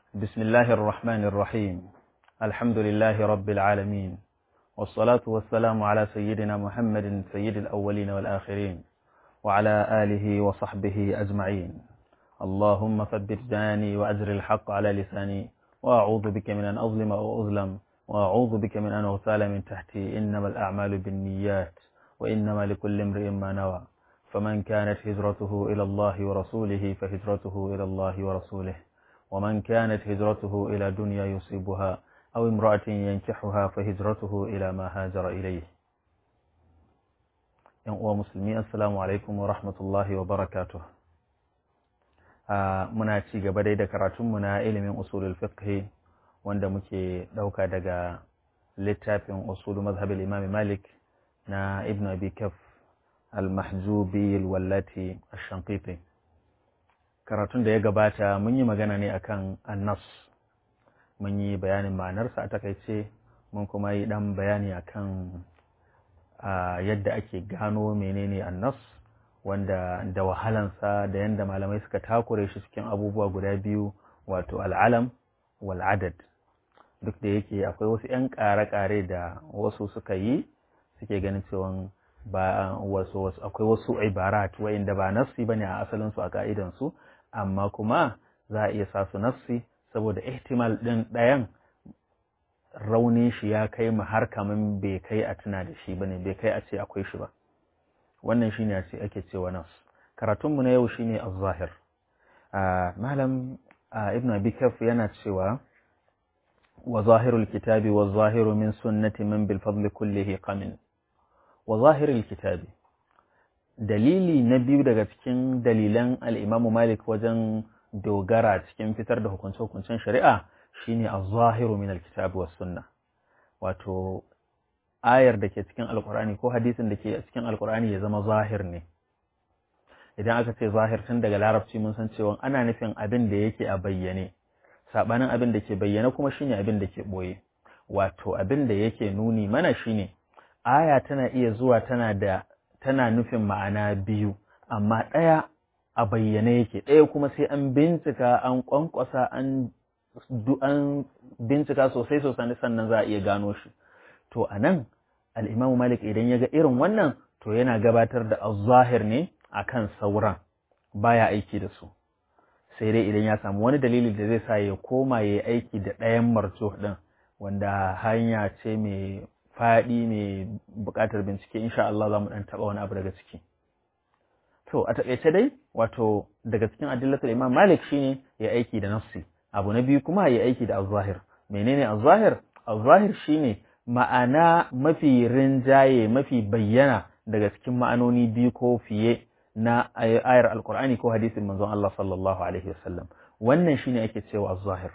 بسم الله الرحمن الرحيم الحمد لله رب العالمين والصلاة والسلام على سيدنا محمد سيد الأولين والآخرين وعلى آله وصحبه أجمعين اللهم ثبت جاني وأجر الحق على لساني وأعوذ بك من أن أظلم أو أظلم وأعوذ بك من أن أغتال من تحتي إنما الأعمال بالنيات وإنما لكل امرئ ما نوى فمن كانت هجرته إلى الله ورسوله فهجرته إلى الله ورسوله ومن كانت هجرته إلى دنيا يصيبها أو امرأة ينكحها فهجرته إلى ما هاجر إليه uwa musulmi assalamu alaikum wa rahmatullahi wa barakatuh muna ci gaba dai da karatunmu na ilimin usulul fiqh wanda muke ɗauka daga littafin usulu mazhabin imam malik na ibn abi kaf al-mahjubi al-wallati ash-shanqiti karatun da ya gabata mun yi magana ne akan annas mun yi bayanin ma'anarsa a takaice mun kuma yi dan bayani akan yadda ake gano menene annas wanda da wahalansa da yadda malamai suka takure shi cikin abubuwa guda biyu wato al'alam wal adad duk da yake akwai wasu 'yan ƙare-ƙare da wasu suka yi suke ganin cewa ba wasu wasu akwai wasu ibarat wa'inda ba nassi bane a asalin su a ka'idan su amma kuma za a iya sa su nassi saboda ihtimal din ɗayan raunin shi ya kai mu har kaman bai kai a tuna da shi bane bai kai a ce akwai shi ba wannan shine a ce ake cewa nas karatun mu na yau shine az-zahir malam ibn abi kaf yana cewa wa zahirul kitabi wa zahiru min sunnati man bil fadli kullihi qamin wa zahirul kitabi dalili na biyu daga cikin dalilan al-imamu malik wajen dogara cikin fitar da hukunce-hukuncen shari'a shine az-zahiru min al-kitabi was sunna wato ayar da ke cikin alkur'ani ko hadisin da ke cikin alkur'ani ya zama zahir ne idan aka ce zahir tun daga larabci mun san cewa ana nufin abin da yake a bayyane sabanin abin da ke bayyane kuma shine abin da ke boye wato abin da yake nuni mana shine aya tana iya zuwa tana da tana nufin ma'ana biyu amma ɗaya a bayyane yake ɗaya kuma sai an bincika an kwankwasa an an bincika sosai sosai sannan za a iya gano shi to a nan al'imamu malik idan ya ga irin wannan to yana gabatar da zahir ne a kan sauran baya aiki da su sai dai idan ya samu wani dalili da zai sa ya koma ya yi aiki da ɗayan marjo ɗin wanda hanya ce mai faɗi mai buƙatar bincike insha Allah za mu ɗan taɓa wani abu daga ciki to a taƙaice dai wato daga cikin adillatul imam malik shine ya aiki da nafsi abu na biyu kuma ya aiki da az-zahir menene az-zahir az-zahir shine ma'ana mafi rinjaye mafi bayyana daga cikin ma'anoni biyu ko fiye na ayar alkur'ani ko hadisin manzon Allah sallallahu alaihi wasallam wannan shine ake cewa az-zahir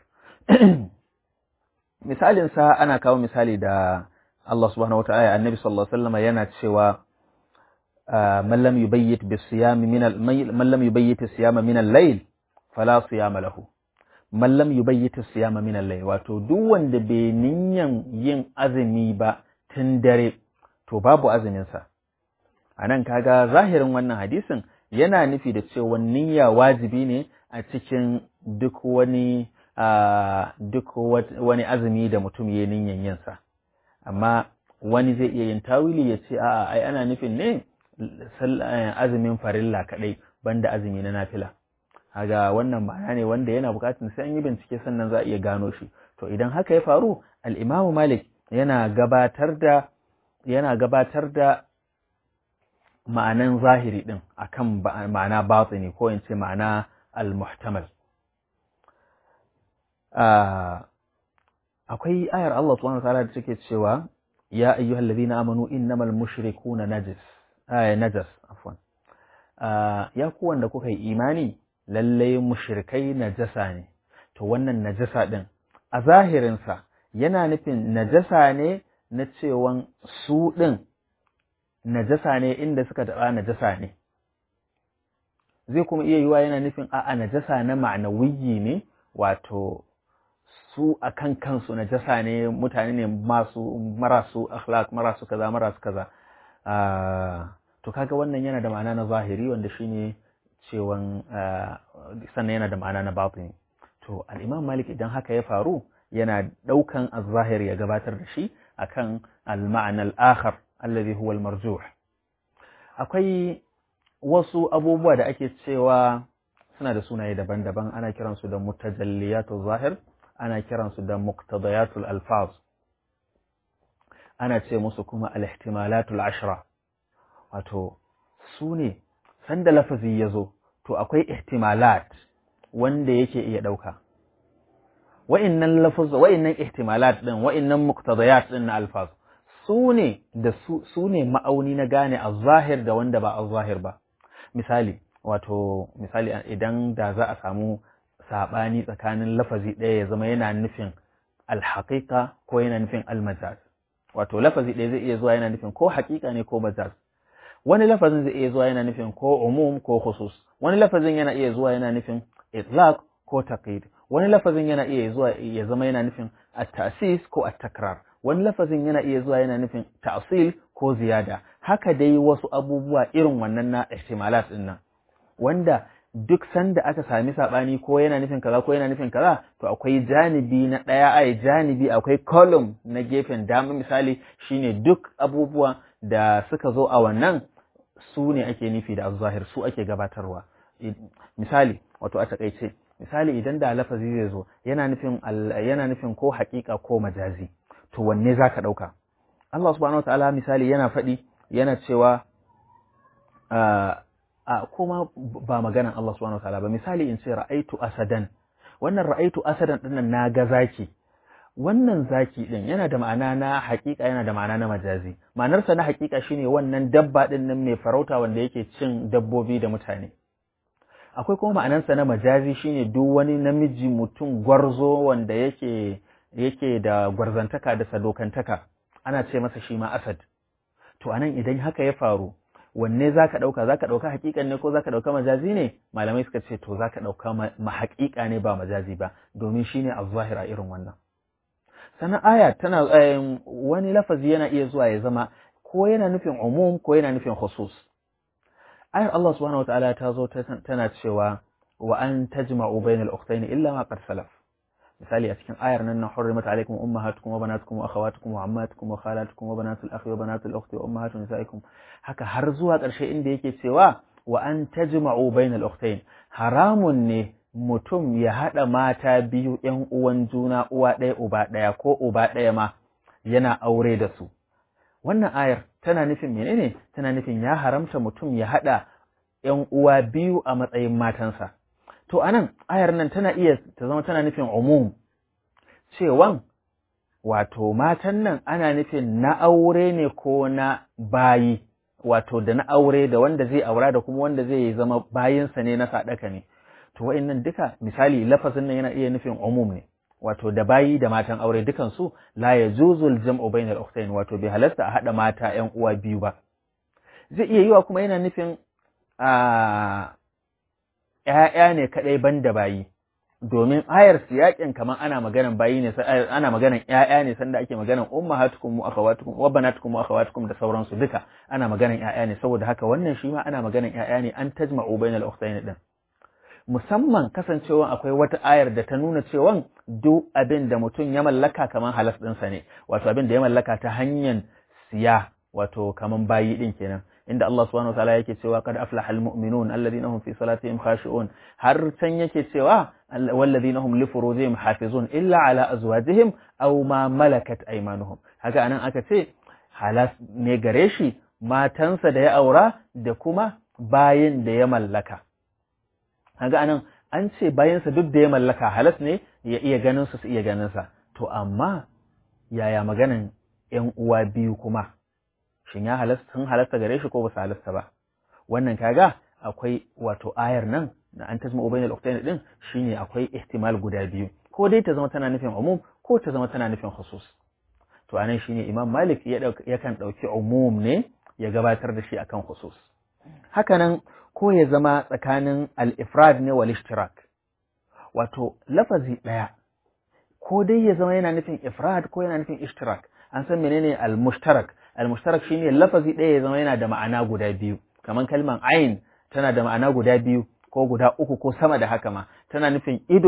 misalin sa ana kawo misali da Allah subhanahu wataala annabi sallallahu alaihi wasallam yana cewa man lam yubayyit bis-siyam min man lam yubayyit as-siyama min al-layl fala siyama lahu man lam yubayyit as-siyama min al-layl wato duk wanda bai niyan yin azumi ba tun dare to babu azumin sa anan kaga zahirin wannan hadisin yana nufi da cewa niyya wajibi ne a cikin duk wani duk wani azumi da mutum ya niyan yin sa amma wani zai iya yin tawili ya ce a'a ai ana nufin ne azumin farilla kadai banda azumi na nafila haga wannan ma'ana ne wanda yana bukatun sai an yi bincike sannan za a iya gano shi to idan haka ya faru al-Imam Malik yana gabatar da yana gabatar da ma'anan zahiri din akan ma'ana batini ko in ce ma'ana al-muhtamal akwai ayar Allah subhanahu wa ta'ala da take cewa ya ayyuhallazina amanu innamal mushrikuna najis ay najas afwan ya ku wanda kuka yi imani lallai mushrikai najasa ne to wannan najasa din a zahirinsa yana nufin najasa ne na cewan su din najasa ne inda suka taɓa najasa ne zai kuma iya yiwa yana nufin a'a najasa na ma'anawiyi ne wato su a kan kansu najasa ne mutane ne masu marasu akhlaq marasu kaza marasu kaza to kaga wannan yana da ma'ana na zahiri wanda shine cewan sannan yana da ma'ana na batini to al-imam malik idan haka ya faru yana daukan az-zahir ya gabatar da shi akan al-ma'na al-akhar alladhi huwa al-marjuh akwai wasu abubuwa da ake cewa suna da sunaye daban-daban ana kiransu da mutajalliyatul zahir ana kiransu da muqtadayatul alfaz ana ce musu kuma al-ihtimalatul ashra wato su ne sanda lafazi ya zo to akwai ihtimalat wanda yake iya ɗauka wa'innan lafaz wa'innan ihtimalat din wa'innan muqtadayat din na alfaz su ne da su ne ma'auni na gane az-zahir da wanda ba az-zahir ba misali wato misali idan da za a samu saɓani tsakanin lafazi ɗaya ya zama yana nufin alhaƙiƙa ko yana nufin almajaz wato lafazi ɗaya zai iya zuwa yana nufin ko haƙiƙa ne ko majaz wani lafazin zai iya zuwa yana nufin ko umum ko khusus wani lafazin yana iya zuwa yana nufin itlaq ko taqid wani lafazin yana iya zuwa ya zama yana nufin at-ta'sis ko at-takrar wani lafazin yana iya zuwa yana nufin ta'sil ko ziyada haka dai wasu abubuwa irin wannan na ihtimalat din nan wanda duk sanda aka sami saɓani ko yana nufin kaza ko yana nufin kaza to akwai janibi na ɗaya ai janibi akwai column na gefen dama misali shine duk abubuwa da suka zo a wannan su ne ake nufi da zahir su ake gabatarwa misali wato a takaice misali idan da lafazi zai zo yana nufin yana nufin ko haƙiƙa ko majazi to wanne zaka ɗauka Allah subhanahu wataala misali yana faɗi yana cewa a kuma ba maganan Allah subhanahu wataala ba misali in ce ra'aitu asadan wannan ra'aitu asadan dinnan na ga zaki wannan zaki din yana da ma'ana na hakika yana da ma'ana na majazi ma'anarsa na hakika shine wannan dabba din nan mai farauta wanda yake cin dabbobi da mutane akwai kuma ma'anarsa na majazi shine duk wani namiji mutum gwarzo wanda yake yake da gwarzantaka da sadokantaka ana ce masa shi ma asad to anan idan haka ya faru wanne za ka ɗauka za ka ɗauka haƙiƙan ne ko za ka ɗauka majazi ne malamai suka ce to za ka ɗauka ma haƙiƙa ne ba majazi ba domin shi ne a zahira irin wannan sannan aya tana wani lafazi yana iya zuwa ya zama ko yana nufin umum ko yana nufin khusus ayar Allah subhanahu wataala ta zo tana cewa wa an tajma'u bainal ukhtayn illa ma qad salaf misali a cikin ayar nan na hurrimat alaikum ummahatukum wa banatukum wa akhawatukum wa ammatukum wa khalatukum wa banatul akhi wa banatul ukhti wa ummahatu nisaikum haka har zuwa ƙarshe inda yake cewa wa an tajma'u bainal ukhtayn haramun ne mutum ya hada mata biyu ƴan uwan juna uwa ɗaya uba ɗaya ko uba ɗaya ma yana aure da su wannan ayar tana nufin menene tana nufin ya haramta mutum ya hada ƴan uwa biyu a matsayin matansa To anan ayar nan tana iya ta zama tana nufin umum cewan wato matan nan ana nufin na aure ne ko na bayi wato da na aure da wanda zai aura da kuma wanda zai zama bayinsa ne na sadaka ne to wa'annan duka misali lafazin nan yana iya nufin umum ne wato da bayi da matan aure dukan su la yajuzul jam'u bainal ukhtayn wato bai halasta a hada mata ƴan uwa biyu ba zai iya yiwa kuma yana nufin a ‘ya'ya ne kaɗai ban da bayi, domin ayar siyaƙin kamar ana maganan bayi ne, ana maganan ‘ya'ya ne sanda ake maganan umma hatukum wa akhawatukum wa banatukum wa akhawatukum da sauransu duka ana maganan ‘ya'ya ne saboda haka wannan shi ma ana maganan ‘ya'ya ne an tajma'u bainal ukhtayn din. Musamman kasancewan akwai wata ayar da ta nuna cewan duk abin da mutum ya mallaka kamar halas ɗinsa ne, wato abin da ya mallaka ta hanyar siya wato kamar bayi ɗin kenan. inda Allah subhanahu wa ta'ala yake cewa kad aflaha almu'minun alladhina hum fi salatihim khashi'un har can yake cewa walladhina hum li furujihim hafizun illa ala azwajihim aw ma malakat aymanuhum haka anan aka ce halas ne gare shi matansa da ya aura da kuma bayin da ya mallaka haka anan an ce bayansa duk da ya mallaka halas ne ya iya ganin su su iya ganin sa to amma yaya maganan ƴan uwa biyu kuma shin ya halasta sun halasta gare shi ko ba su halasta ba wannan kaga akwai wato ayar nan na an tasma ubainal ukhtayn din shine akwai ihtimal guda biyu ko dai ta zama tana nufin umum ko ta zama tana nufin khusus to anan shine imam malik ya yakan dauki umum ne ya gabatar da shi akan khusus hakanan ko ya zama tsakanin al-ifrad ne wal ishtirak wato lafazi daya ko dai ya zama yana nufin ifrad ko yana nufin ishtirak an san menene al-mushtarak al-mushtarak shine lafazi ɗaya ya zama yana da ma'ana guda biyu kamar kalman ain tana da ma'ana guda biyu ko guda uku ko sama da haka ma tana nufin ido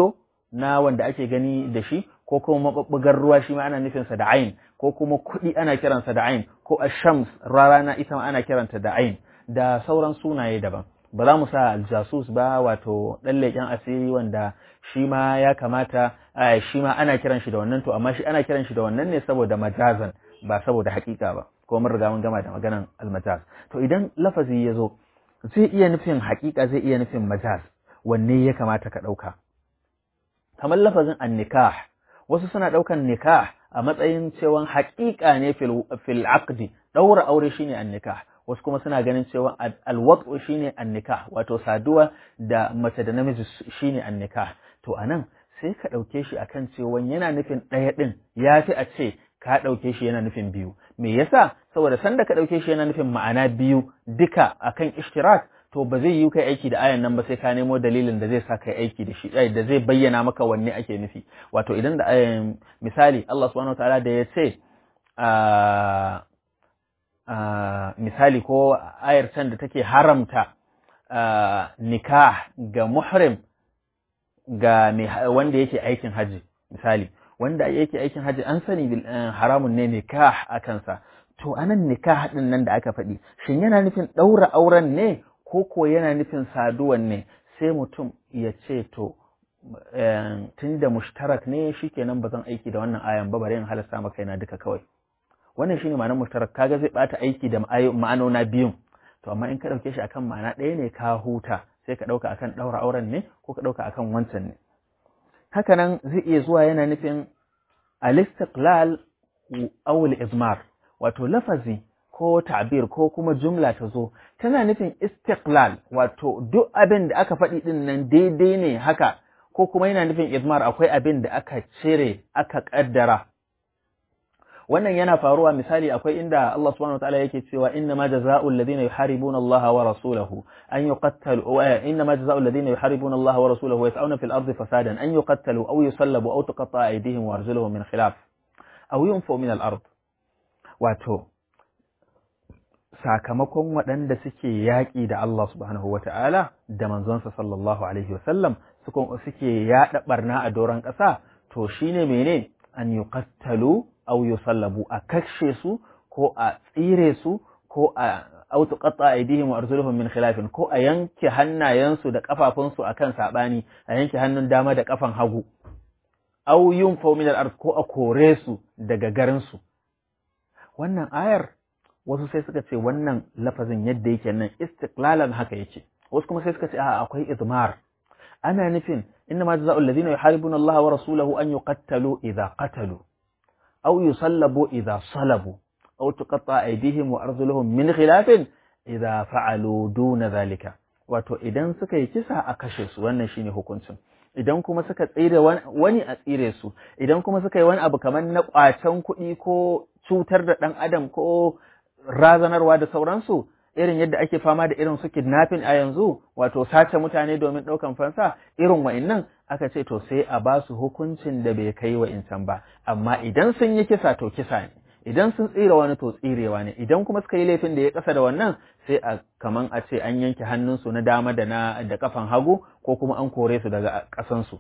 na wanda ake gani da shi ko kuma mabubbugar ruwa shi ma ana nufinsa da ain ko kuma kuɗi ana kiransa da ain ko ashams rana ita ma ana kiranta da ain da sauran sunaye daban ba za mu sa aljasus ba wato ɗan leƙen asiri wanda shi ma ya kamata shi ma ana kiran shi da wannan to amma shi ana kiran shi da wannan ne saboda majazan ba saboda haƙiƙa ba ko mun riga mun gama da maganan almajaz to idan lafazi ya zo zai iya nufin haƙiƙa zai iya nufin majaz wanne ya kamata ka ɗauka kamar lafazin annikah wasu suna ɗaukan nikah a matsayin cewa haƙiƙa ne fil aqdi ɗaura aure shine annikah wasu kuma suna ganin cewa alwat'u shine annikah wato saduwa da mace da namiji shine annikah to anan sai ka ɗauke shi akan cewa yana nufin ɗaya ɗin ya fi a ce ka ɗauke shi yana nufin biyu me yasa saboda sanda ka ɗauke shi yana nufin ma'ana biyu duka akan ishtirak to ba zai yi kai aiki da ayan nan ba sai ka nemo dalilin da zai sa kai aiki da shi da zai bayyana maka wanne ake nufi wato idan da misali Allah subhanahu wataala da ya ce misali ko ayar can da take haramta nikah ga muhrim ga wanda yake aikin haji misali wanda yake aikin haji an sani haramun ne nikah a kansa to anan nikah din nan da aka faɗi shin yana nufin ɗaura auren ne ko ko yana nufin saduwan ne sai mutum ya ce to tun da mushtarak ne shikenan ba zan aiki da wannan ayan ba bari in halasta maka yana duka kawai wannan shine ma'anar mushtarak kaga zai bata aiki da ma'anona biyun to amma in ka dauke shi akan ma'ana ɗaya ne ka huta sai ka dauka akan daura auren ne ko ka dauka akan wancan ne haka nan zai iya zuwa yana nufin al-istiqlal aw al-izmar wato lafazi ko ta'bir ko kuma jumla ta zo tana nufin istiqlal wato duk abin da aka faɗi din nan daidai ne haka ko kuma yana nufin izmar akwai abin da aka cire aka kaddara wannan yana faruwa misali akwai inda Allah subhanahu wataala yake cewa inna ma jazaa'u alladhina yuharibuna Allah wa rasulahu an yuqattalu inna ma jazaa'u alladhina yuharibuna Allah wa rasulahu wa yas'una fil ardi fasadan an yuqattalu aw yusallabu aw tuqatta'a aydihim wa arjuluhum min khilaf aw yunfu min al ard wato sakamakon waɗanda suke yaƙi da Allah subhanahu wataala da manzonsa sallallahu alaihi wasallam suke yaɗa barna a doron ƙasa to shine mene an yuqattalu aw yusallabu a kashe su ko a tsire su ko a aw tuqatta aydihim wa arjuluhum min khilafin ko a yanke hannayensu da kafafunsu akan sabani a yanke hannun dama da kafan hagu aw yunfaw min al-ard ko a kore su daga garin su wannan ayar wasu sai suka ce wannan lafazin yadda yake nan istiqlalan haka yake wasu kuma sai suka ce a akwai izmar ana nufin inna ma jazaa'u alladhina yuharibuna Allah wa rasulahu an yuqattalu idha qatalu أو يصلبوا إذا صلبوا أو تقطع أيديهم وأرجلهم من خلاف إذا فعلوا دون ذلك wato idan suka yi kisa a kashe su wannan shine hukuncin idan kuma suka tsire wani a tsire su idan kuma suka yi wani abu kamar na kwacen kuɗi ko cutar da ɗan adam ko razanarwa da sauransu irin yadda ake fama da irin su kidnapping a yanzu wato sace mutane domin ɗaukan fansa irin wa'innan aka ce to sai a ba su hukuncin da bai kai wa insan ba amma idan sun yi kisa to kisa ne idan sun tsira wani to tsirewa ne idan kuma suka yi laifin da ya kasa da wannan sai a kaman a ce an yanke hannunsu na dama da na da kafan hagu ko kuma an kore su daga ƙasansu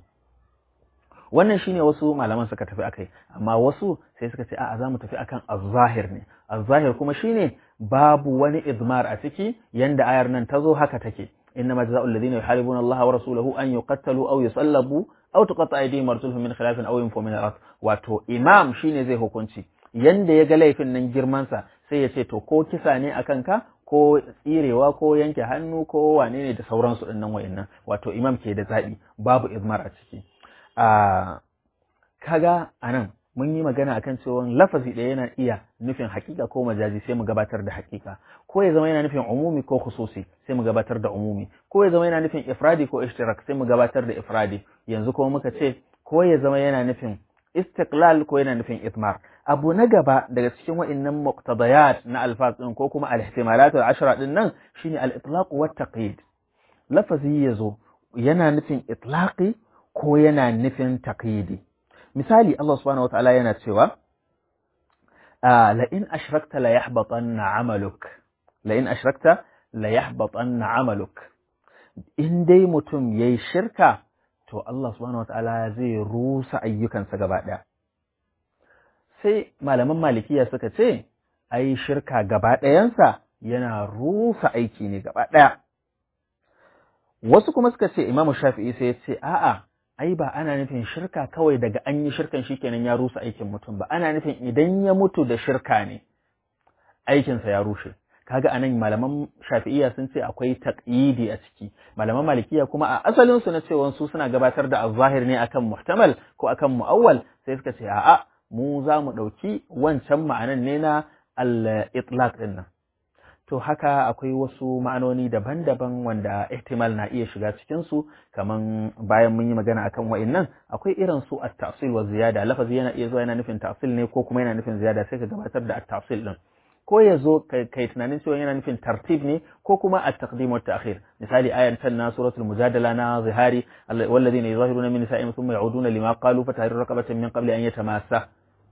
wannan shine wasu malaman suka tafi akai amma wasu sai suka ce a'a za mu tafi akan az-zahir ne az-zahir kuma shine babu wani izmar a ciki yanda ayar nan ta zo haka take إنما جزاء الذين يحاربون الله ورسوله أن يقتلوا أو يصلبوا أو تقطع أيديهم وأرجلهم من خلاف أو ينفوا من الأرض wato imam shine zai hukunci yanda ya ga laifin nan girmansa sai ya ce to ko kisa ne a kanka ko tsirewa ko yanke hannu ko wane ne da sauransu din nan wa'annan wato imam ke da zaɓi babu izmar a ciki a kaga anan mun yi magana akan cewa lafazi ɗaya yana iya nufin hakika ko majazi sai mu gabatar da hakika ko ya zama yana nufin umumi ko khususi sai mu gabatar da umumi ko ya zama yana nufin ifradi ko ishtirak sai mu gabatar da ifradi yanzu kuma muka ce ko ya zama yana nufin istiqlal ko yana nufin itmar abu na gaba daga cikin wa'annan muqtadayat na alfaz din ko kuma al-ihtimalat al-ashra din nan shine al-itlaq wa taqyid lafazi yazo yana nufin itlaqi ko yana nufin taqyidi misali Allah subhanahu wa ta'ala yana cewa la in ashrakta la yahbatanna amaluk la in ashrakta la yahbatanna amaluk in dai mutum yayi shirka to Allah subhanahu wataala zai rusa ayyukansa gaba ɗaya sai malaman malikiya suka ce ai shirka gaba ɗayansa yana rusa aiki ne gaba ɗaya wasu kuma suka ce imamu shafi'i sai ya ce a'a ai ba ana nufin shirka kawai daga an yi shirkan shikenan ya rusa aikin mutum ba ana nufin idan ya mutu da shirka ne aikinsa ya rushe kaga anan malaman shafi'iyya sun ce akwai taqyidi a ciki malaman malikiya kuma a asalin su na cewa su suna gabatar da az-zahir ne akan muhtamal ko akan muawwal sai suka ce a'a mu za mu dauki wancan ma'anan ne na al-itlaq din nan to haka akwai wasu ma'anoni daban-daban wanda ihtimal na iya shiga cikin su kaman bayan mun yi magana akan wa'annan akwai irin su at-ta'sil wa ziyada lafazi yana iya zuwa yana nufin ta'sil ne ko kuma yana nufin ziyada sai ka gabatar da at-ta'sil din ko ya zo kai tunanin cewa yana nufin tartib ne ko kuma at-taqdim wa ta'khir misali ayan tan na suratul mujadala na zihari walladhina yuzahiruna min nisa'ihim thumma ya'uduna lima qalu fa tahriru raqabatin min qabli an yatamassa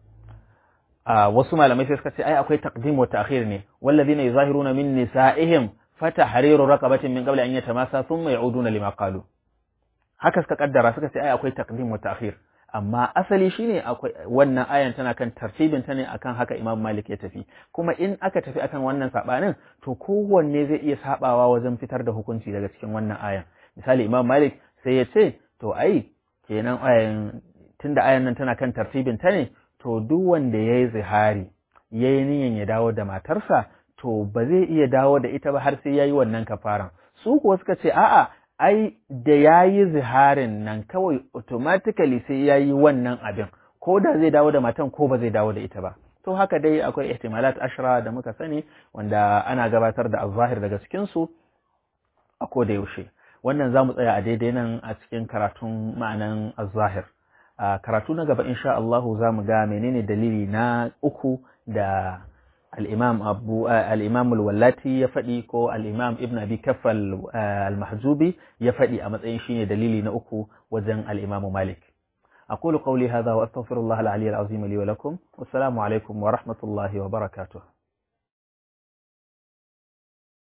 wasu malamai sai suka ce ai akwai taqdim wa ta'khir ne walladhina yuzahiruna min nisa'ihim fa tahriru raqabatin min qabli an yatamassa thumma ya'uduna lima qalu haka suka kaddara suka ce ai akwai taqdim wa ta'khir amma asali shine akwai wannan ayan tana kan tartibin ta ne akan haka Imam Malik ya tafi kuma in aka tafi akan wannan sabanin to kowanne zai iya sabawa wajen fitar da hukunci daga cikin wannan ayan misali Imam Malik sai ya ce to ai kenan ayan tunda ayan nan tana kan tartibin ta ne to duk wanda yayi zihari yayi niyan ya dawo da matarsa to ba zai iya dawo da ita ba har sai yayi wannan kafaran su kuwa suka ce a'a ai da ya yi ziharin nan kawai automatically sai ya yi wannan abin ko da zai dawo da matan ko ba zai dawo da ita ba to haka dai akwai ihtimalat ashra da muka sani wanda ana gabatar da azahir daga cikinsu a ko da yaushe wannan za mu tsaya a daidai nan a cikin karatun ma'anan azahir a karatu na gaba insha Allahu za mu ga menene dalili na uku da الإمام أبو الإمام الولاتي يفدي كو الإمام ابن أبي كف المحجوبي يفدي أما شيء دليلي نأكو وزن الإمام مالك أقول قولي هذا وأستغفر الله العلي العظيم لي ولكم والسلام عليكم ورحمة الله وبركاته